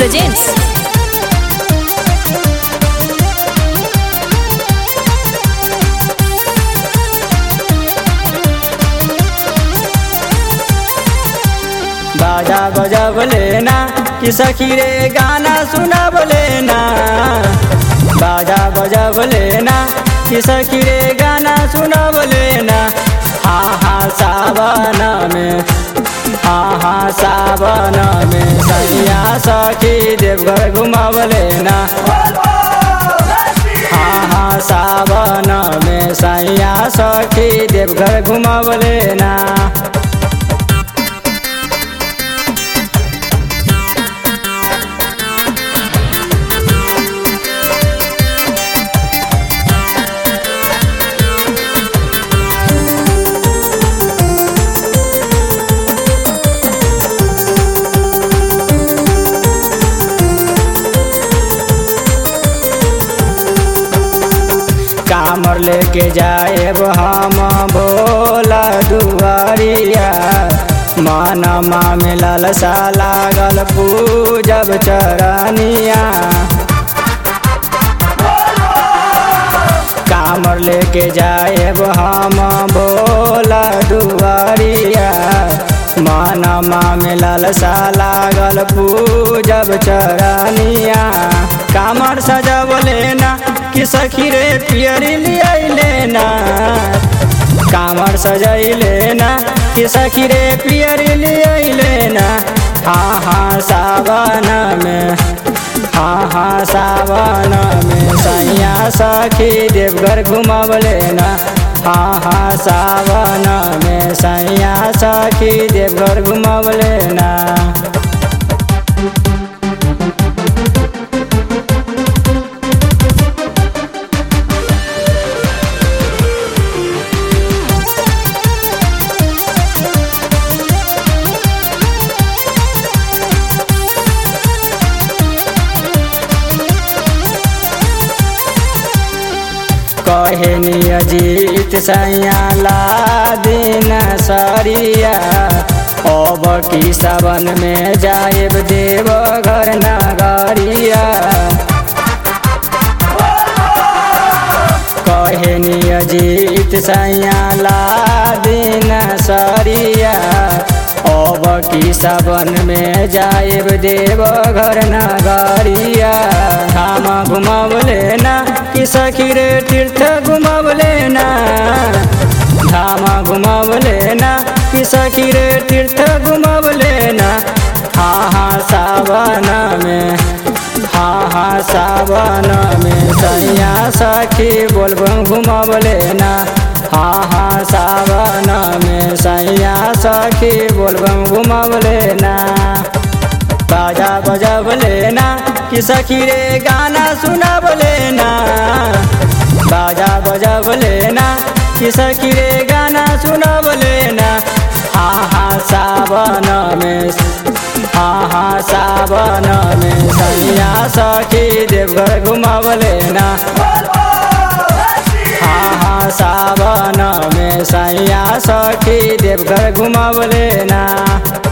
presents बाजा बजब लेना कि सखी रे गाना सुनब लेना बाजा बजब लेना कि सखी रे गाना सुनब लेना हा हा सावन में हा हा सावन में सैया सखी देवघर घुमब लेना हा हा सावन में सैया सखी देवघर घुमब लेना कामर लेके जाएब हम भोला दुआरिया मानमा में लालसा लागल पूजब चरनिया कामर लेके जाएब हम भोला दुआरिया मानमा में लालसा लागल पूजब चरनिया कामर सजब लेना कि सखी रे पियरी लिया लेना कामर सजई लेना कि सखी रे पियरी लिया लेना हाँ हाँ सावन में हाँ हाँ सावन में सैया सखी देवघर घुमब लेना हाँ हाँ सावन में सैया सखी देवघर घुमब लेना कहनी अजीत सैया ला दिन सरिया अब की सावन में जाएब देव घर नगरिया कहनी अजीत सैया ला दिन सरिया अब की सावन में जाएब देव घर नगरिया धाम घुमब लेना कि सखी रे तीर्थ घुमब लेना धाम घुमब लेना कि सखी रे तीर्थ घुमब लेना हाँ हाँ सावन में हाँ हाँ सावन में सैया सखी बोलबम घुमब लेना हाँ हाँ सावन में सैया सखी बोलबम घुमब लेना बाजा बजब लेना कि सखी रे गाना सुनब लेना बाजा बजब लेना कि सखी रे गाना सुनब लेना हाँ हाँ सावन में हाँ हाँ सावन में सैया सखी देवघर घुमब लेना हाँ हाँ सावन में सैया सखी देवघर घुमब लेना